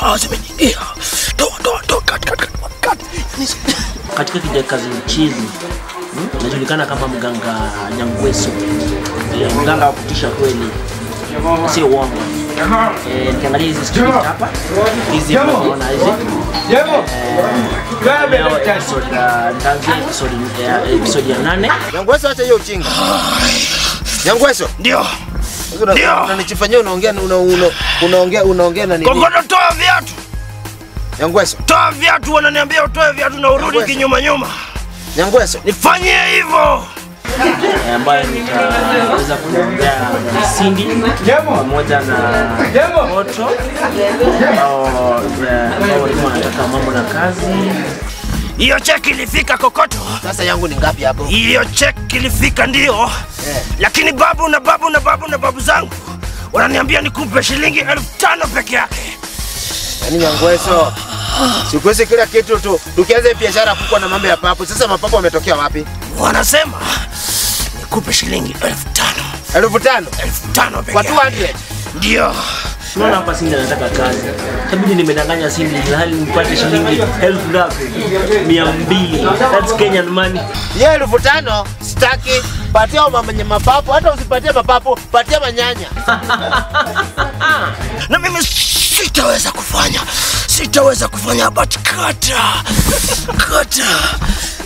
dawa zimeniingia. Toa, toa, toa, cut, cut, cut, cut. katika kijakazi mchizi hmm? najulikana kama mganga Nyangweso eh, mganga wa kutisha kweli, sio uongo. Eh, nikiangalia hizi script hapa hizi unaona hizi eh, leo episode ya- nitaanzia episode ya episode ya nane Nyangweso, acha hiyo ujinga. Nyangweso, Ndio. una- Ndio. unanichifanyia unaongea una- una- unaongea unaongea na nini? Kokoto, toa viatu. Nyangweso, Toa viatu, wananiambia utoe viatu na urudi Nyangweso. kinyuma nyuma. Nyangweso. Nifanyie hivyo. eh, ambayo nitaweza kuongea na Cindy pamoja na Moto ambao eh, ambao walikuwa wanataka mambo na kazi Hiyo cheki ilifika kokoto. Sasa yangu ni ngapi hapo? Hiyo cheki ilifika ndio, lakini babu na babu na babu na babu zangu wananiambia nikupe shilingi elfu tano peke yake. Yaani Nyangweso. Sikuwezi kila kitu tu. Tukianza hii biashara kukua na mambo ya papo. Sasa mapapo wametokea wapi? Wanasema nikupe shilingi elfu tano elfu tano elfu tano peke kwa yake. 200. Ndio. Unaona hapa Cindy anataka kazi. Tabidi nimedanganya Cindy ilhali nipate shilingi elfu ngapi? Mia mbili. That's Kenyan money. Ye elfu tano sitaki. Patia wa mwenye mapapo, hata usipatie mapapo, patia manyanya. na mimi sitaweza kufanya, sitaweza kufanya, but kata kata